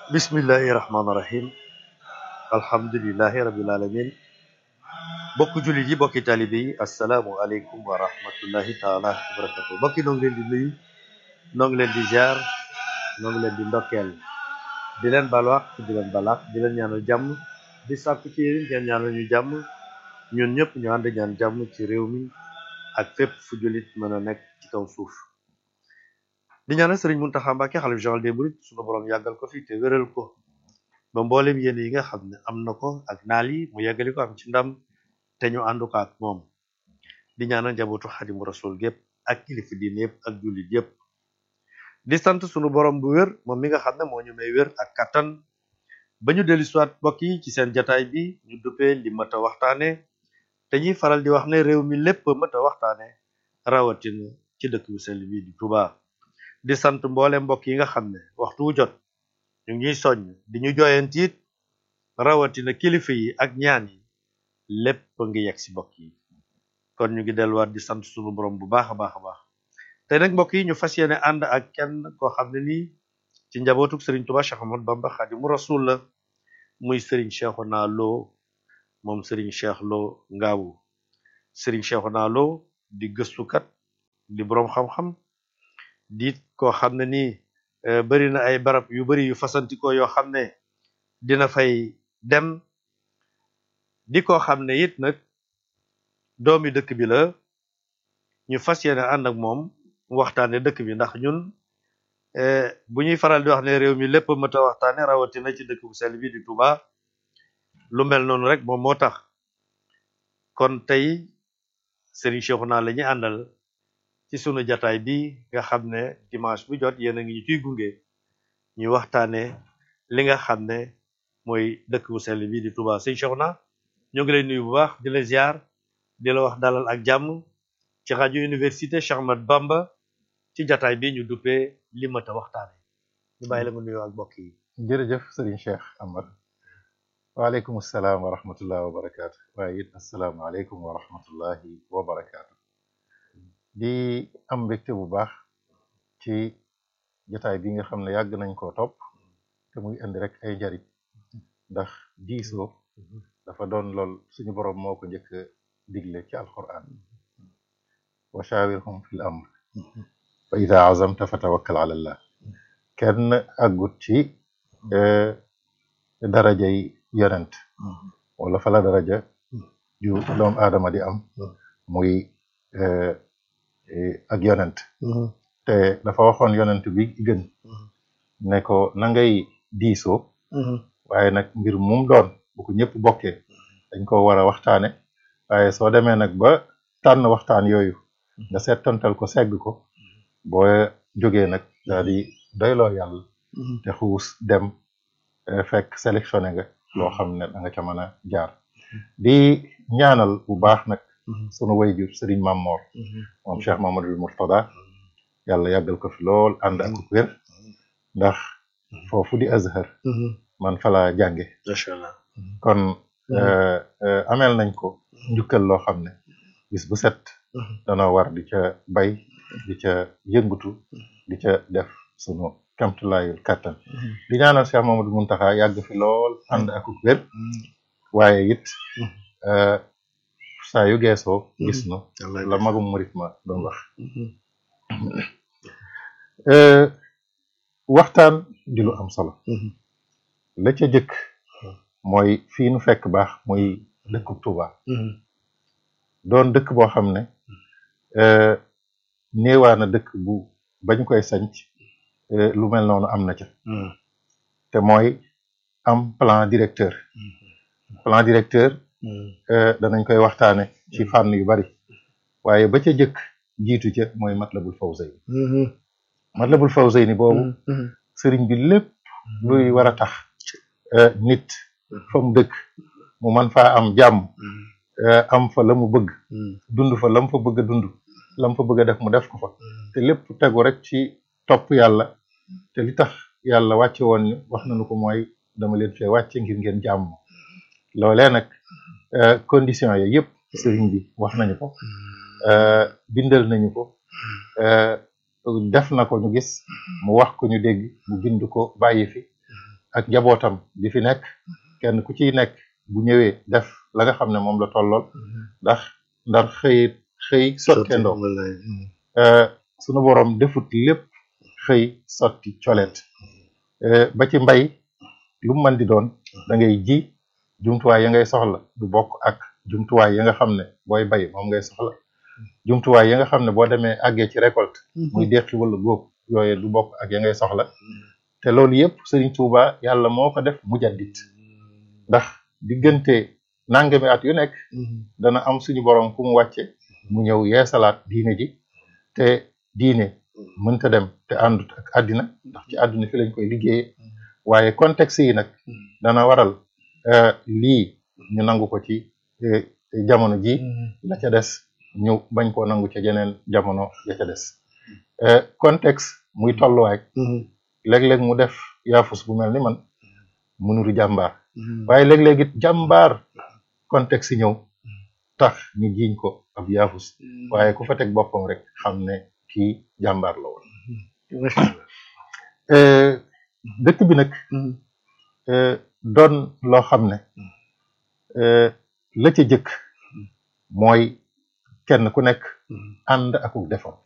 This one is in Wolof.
bismillahi rahmaani rahim alhamdulilahi rabil alamin bokk jullit yi bokki taalibe yi asalaamu aleykum wa rahmatullahi taala wa barakatu bokki noo ngi leen di nuyu noo ngi leen di ziar noo ngi leen di ndokkeel di leen balwaax di leen balaax di leen ñaanal jàmm di sàkku ci yéen ngeen ñaanal ñu jàmm ñun ñëpp ñu ànd ñaan jàmm ci réew mi ak fépp fu jullit mën a nekk ci kaw suuf di ñaanal sëriñ Muntaxa Mbàkke xalif général des mourides sunu borom yàggal ko fi te wéral ko ba mboolem yéen yi nga xam ne am na ko ak naal yi mu yàggali ko am ci ndam te ñu àndu ko ak moom di ñaanal njabootu xadimu rasul gépp ak kilifa diine yëpp ak jullit yëpp di sant sunu borom bu wér moom mi nga xam ne moo ñu may wér ak kattan ba ñu dellu siwaat mbokk yi ci seen jataay bi ñu duppee li mat a waxtaane te ñuy faral di wax ne réew mi lépp mat a waxtaane rawatina ci dëkk bu sell bi di Touba di sant mboole mbokk yi nga xam ne waxtu wu jot ñu ngi soññ di ñu joyantiit rawatina kilifa yi ak ñaan yi lépp ngi yegg si mbokk yi kon ñu ngi delluwaat di sant sunu borom bu baax a baax a baax te nag mbokk yi ñu fas yéene ànd ak kenn koo xam ne nii ci njabootuk Serigne Touba Cheikh Ahmadou Bamba Khadimu Rasul la muy Serigne Cheikhouna Lo moom Serigne Cheikh Lo Ngaabu Serigne Cheikhouna Lo di gëstukat di boroom xam-xam di koo xam ne nii bari na ay barab yu bari yu fasantikoo yoo xam ne dina fay dem di koo xam ne it nag doomi dëkk bi la ñu fas yéene ànd ak moom waxtaane dëkk bi ndax ñun bu ñuy faral di wax ne réew mi lépp mat a waxtaane rawatina ci dëkk bu sell bi di Touba lu mel noonu rek moom moo tax kon tey Serigne Cheikhouna la ñuy àndal ci sunu jataay bi nga xam ne dimanche bu jot yéen a ngi ñu ciy gunge ñu waxtaane li nga xam ne mooy dëkk bu sell bi di Touba Serigne Cheikhouna ñoo ngi lay nuyu bu baax di la ziar di la wax dalal ak jàmm ci rajo université Cheikh Ahmadou Bamba ci jataay bi ñu duppee li mat a waxtaane ñu bàyyi la nga nuyoo ak mbokk yi jërëjëf Serigne Cheikh Amar waaleykum salaam wa rahmatullahi wa barakaatu waaye it asalaamaaleykum wa rahmatullahi wa barakaatu di am mbégte bu baax ci jotaay bi nga xam ne yàgg nañ koo topp te muy indi rek ay njariñ ndax diisoo dafa doon lool suñu boroom moo ko njëkk a digle ci alquran wa shawirhum fil amr fa ida azamta fa tawakkal ala allah kenn àggut ci darajay yonent wala fa la daraja ju doom aadama di am muy ak yonent te dafa waxoon yonent bi gën ne ko na ngay diisoo waaye nag mbir mum doon bu ko ñëpp bokkee dañ ko war a waxtaane waaye soo demee nag ba tànn waxtaan yooyu nga seetantal ko segg ko boo jógee nag daal di doyloo yàlla te xuus dem fekk sélectionné nga loo xam ne da nga ca mën a jaar di ñaanal bu baax nag sunu wayjur Serigne Mamor moom Cheikh Mamadou Mourtada yàlla yàggal ko fi lool ànd ak wér ndax foofu di Azhar man fa la jànge macha allah kon ameel nañ ko njukkal loo xam ne bis bu set danoo war di ca bay di ca yëngutu di ca def sunu kamtulaayul kàttan di ñaanal Cheikh Mamadou Muntaxa yàgg fi lool ànd ak wér waaye it saa yu geesoo gis nu la magum murit ma doon wax waxtaan di lu am solo la ca jëkk mooy fii nu fekk baax muy dëkku Touba doon dëkk boo xam ne néewaa na dëkk bu bañ koy sanc lu mel noonu am na ca te mooy am plan directeur plan directeur danañ koy waxtaane ci fànn yu bari waaye ba ca jëkk jiitu ca mooy Matlabul Fawzayni Matlabul Fawzayni boobu sëriñ bi lépp luy war a tax nit fa mu dëkk mu man faa am jàmm am fa la mu bëgg dund fa la mu fa bëgg a dund la mu fa bëgg a def mu def ko fa te lépp tegu rek ci topp yàlla te li tax yàlla wàcce woon ni wax nañu ko mooy dama leen fee wàcce ngir ngeen jàmm loolee nag condition yooyu yëpp sëriñ bi wax nañu ko bindal nañu ko def na ko ñu gis mu wax ko ñu dégg mu bind ko bàyyi fi ak njabootam di fi nekk kenn ku ciy nekk bu ñëwee def la nga xam ne moom la tollool ndax ndar xëy xëy sottendoo sunu borom defut lépp xëy sotti coleet ba ci mbay lu mu mën di doon da ngay ji jumtuwaay ya ngay soxla du bokk ak jumtuwaay ya nga xam ne booy bay moom ngay soxla jumtuwaay ya nga xam ne boo demee àggee ci récolte muy deqi wala góob yooye du bokk ak ya ngay soxla te loolu yëpp Serigne Touba yàlla moo ko def mujaddit ndax diggante nangami at yu nekk dana am suñu borom ku mu wàcce mu ñëw yeesalaat diine ji te diine mënta dem te àndut ak àddina ndax ci àdduna fi lañ koy liggéeyee waaye contexte yi nag dana waral lii ñu nangu ko ci jamono ji la ca des ñu bañ koo nangu ca jeneen jamono ya ca des contexte muy tolluwaay léeg-léeg mu def yaafus bu mel ni man mu nuru jàmbaar waaye léeg-léeg it jàmbaar contexte ñëw tax ñu jiiñ ko ab yaafus waaye ku fa teg boppam rek xam ne kii jàmbaar la woon dëkk bi nag doon loo xam ne la ca jëkk mooy kenn ku nekk ànd akuk defam